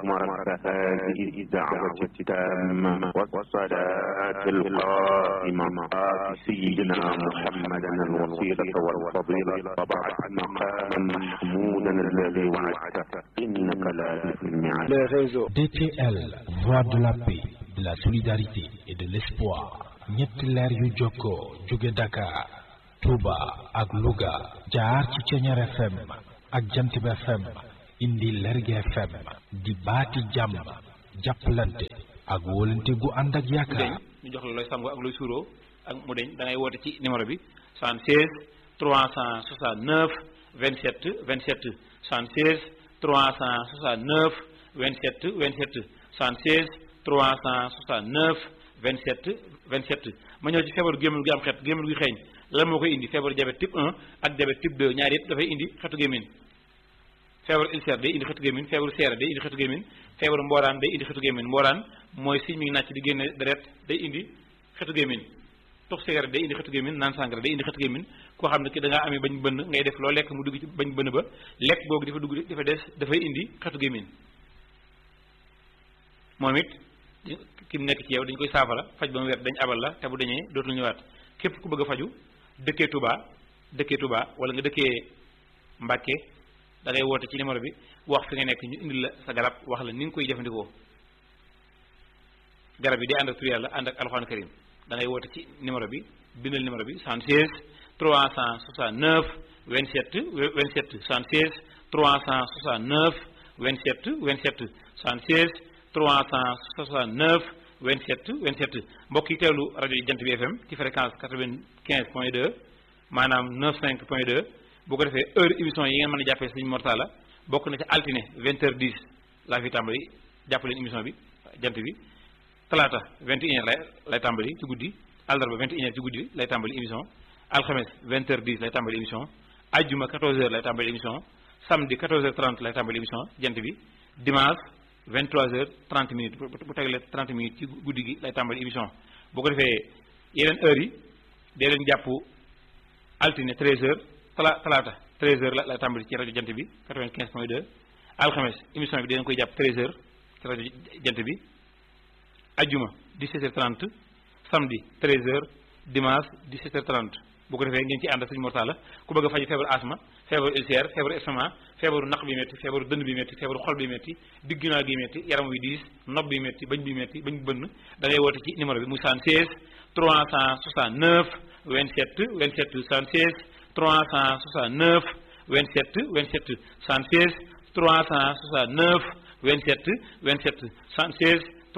مرد هذه الدعوة التامة والصلاة القائمة آت سيدنا محمدا الوسيلة والفضيلة وبعث مقاما محمودا الذي وعدته إنك لا تخلف الميعاد les réseaux. DTL, voix de la paix, de la solidarité et de l'espoir. ñetti leer yu jokkoo jóge Dakar, Touba ak Louga jaar ci Ceñeer FM ak Jantib FM indi Lerge FM di baati jàmm jàppalante ak wóolante gu ànd ak mu deñ yaakaar. ñu jox la looy sangoo ak looy suuroo ak mu deñ da ngay woote ci numéro bi 76 369 27 27 76 369 27 27 76 369 27 27 ma ñëw ci feebaru gémmiñ gi am xet gémmiñ gi xeeñ lan moo koy indi feebaru diabète type 1 ak diabète type 2 ñaar yëpp dafay indi xetu gémmiñ feebaru ulcère day indi xetu gémmiñ feebaru seere day indi xetu gémmiñ feebaru mbooraan day indi xetu gémmiñ mbooraan mooy si mi ngi nàcc di génne deret day indi xetu gémmiñ tux cigarette day indi xetu gémmiñ naan sangara day indi xetu gémmiñ koo xam ne ki da ngaa amee bañ bënn ngay def loo lekk mu dugg ci bañ bënn ba lekk googu dafa dugg dafa des dafay indi xetu gémmiñ moom it ki mu nekk ci yow dañ koy saafara faj ba mu wér dañ abal la te bu dañee dootul ñëwaat képp ku bëgg a faju dëkkee Touba dëkkee Touba wala nga dëkkee Mbàkke da ngay woote ci numéro bi wax fi nga nekk ñu indil la sa garab wax la ni nga koy jëfandikoo garab yi day ànd ak tur yàlla ànd ak alxuraan karim da ngay woote ci numéro bi bindal numéro bi 76 369 27 27 76 369 27 27 76 369 27 27 mbokk yi teewlu rajo yi jant bi FM ci fréquence 95 point 2 maanaam 95 point 2 bu ko defee heure émission yi ngeen mën a jàppee Sëriñ Mortala bokk na ci altine 20h10 laa fi tàmbali jàpp leen émission bi jant bi talaata 21h lay lay tàmbali ci guddi àllarba 21h ci guddi lay tàmbali émission alxames 20h10 lay tàmbali émission ajjuma 14h lay tàmbali émission samedi 14h30 lay tàmbali émission jant bi dimanche 23h30 minutes bu bu tegalee 30 minutes ci guddi gi lay tàmbali émission boo ko defee yeneen heures yi dee leen jàpp altine 13h tala talaata 13h la lay tàmbali ci rajo jant bi 95.2 alxames émission bi dinañ koy jàpp 13h ci rajo jant bi ajjuma 17h30 samedi 13h dimanche 17h30 bu ko defee ngeen ci ànd ak sëñ Mortala ku bëgg a faju feebaru asma feebaru ulcère feebaru estomac feebaru naq bi métti feebaru dënn bi métti feebaru xol bi métti digg ginnaaw gi métti yaram wi diis nopp bi métti bañ bi métti bañ bi bënn da ngay woote ci numéro bi muy 76 369 27 27 76 369 27 27 76 369 27 27 76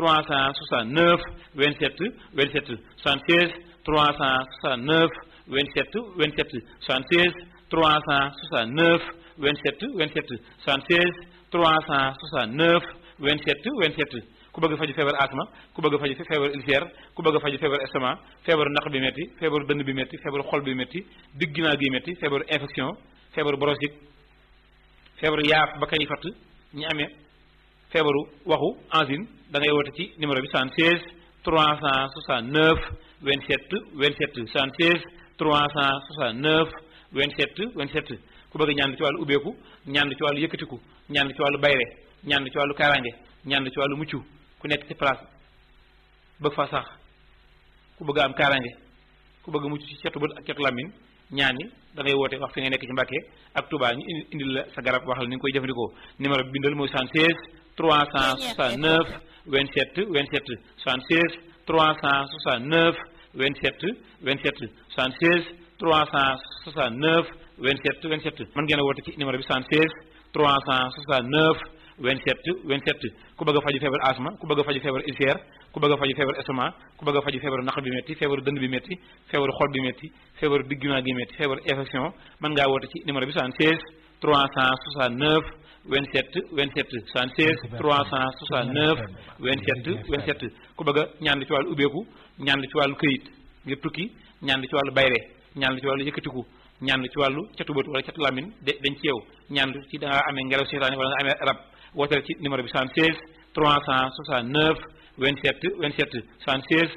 369 27 27 76 369 27 27 76 369 27 27 76 369 27 27 ku bëgg faju feebar asma ku bëgg faju feebar ulcère ku bëgg faju feebar estomac feebaru naq bi métti feebaru dënn bi métti feebaru xol bi métti digg ginnaaw gi métti feebaru infection feebaru bronchite feebaru yaaf ba kay fatt ñi amee feebaru waxu angine da ngay woote ci numéro bi 76 369 27 27 76 369 27 27 ku bëgg ñaan ci wàllu ubbeeku ñaan ci wàllu yëkkatiku ñaan ci wàllu bayre ñaan ci wàllu kaaraange ñaan ci wàllu mucc ku nekk ci place bëgg fa sax ku bëgg am kaaraange ku bëgg mucc ci cetu bët ak cetu làmmiñ ñaan yi da ngay woote wax fi nga nekk ci Mbàkke ak Touba ñu indi indil la sa garab wax la ni nga koy jëfandikoo numéro bi bindal mooy 76 369 27 27 76 369 27 27 76 369 27 27 mën ngeen a woote ci numéro bi 76 369 27 27 ku bëgg a faju feebar asma ku bëgg a faju feebar ulcère ku bëgg a faju feebar estomac ku bëgg a faju feebaru naq bi métti feebaru dënd bi métti feebaru xol bi métti feebaru diggumaa gi métti feebaru infection mën ngaa woote ci numéro bi 76 369 27 27 76 369 27 27 ku bëgg a ñaan ci wàllu ubbeeku ñaan ci wàllu këyit ngir tukki ñaan ci wàllu bayre ñaan ci wàllu yëkkatiku ñaan ci wàllu catu bët wala catu lamin de dañ ci yow ñaan ci da nga amee ngelaw seytaane wala nga amee rab wooteel ci numéro bi 76 369 27 27 76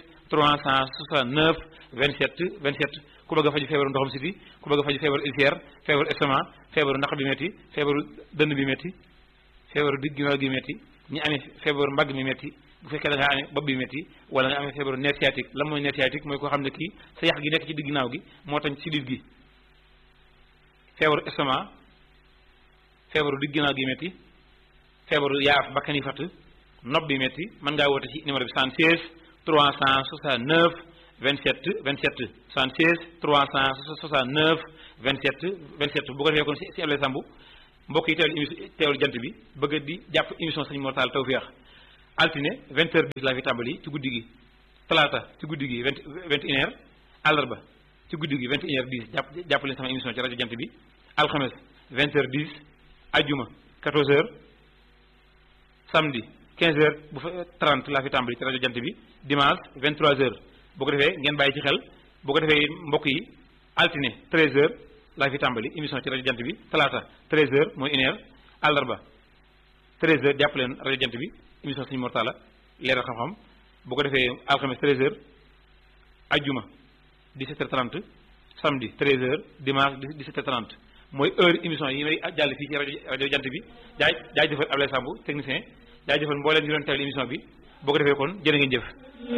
369 27 27 ku bëgg a faju feebaru ndoxam siti ku bëgg a faju feebaru ulcère feebaru estomac feebaru naq bi métti feebaru dënn bi métti feebaru digg ginnaaw gi métti ñi amee feebaru mbagg mi metti bu fekkee da nga amee bopp bi metti wala nga amee feebaru nerf sciatique lan mooy nerf sciatique mooy koo xam ne kii sa yax gi nekk ci digg ginnaaw gi moo tax ci dit gi feebaru estomac feebaru digg ginnaaw gi metti feebaru yaaf bakkan yi fatt nopp bi metti mën ngaa woote ci numéro bi 76 369 27 27 76 369 27 27 bu ko defee kon si si Ablaye Samb mbokk yi teewlu émission teewlu jant bi bëgg di jàpp émission Sëñ Mor Talla Tawfekh altine 20 heures 10 laa fi tàmbali ci guddi gi talaata ci guddi gi 20 21 heures àllarba ci guddi gi 21 heures 10 jàpp jàpp leen sama émission ci rajo jant bi alxames 20 heures 10 ajjuma 14 heures samedi 15 heures bu fa 30 laa fi tàmbali ci rajo jant bi dimanche 23 heures boo ko defee ngeen bàyyi ci xel boo ko defee mbokk yi altine 13 heures laa fi tàmbali émission ci rajo jant bi talaata 13 heures mooy une heure àllarba 13 heures jàpp leen rajo jant bi émission Sëñ Mor Talla leeral xam-xam boo ko defee alxames 13 heures ajjuma 17 heures 30 samedi 13 heures dimanche 17 heures 30 mooy heure émission yi may jàll fii ci rajo rajo jant bi jaay jaay jëfal Ablaye Samb technicien jaay jëfal mbooleen ñu doon teewlu émission bi boo ko defee kon jërë ngeen jëf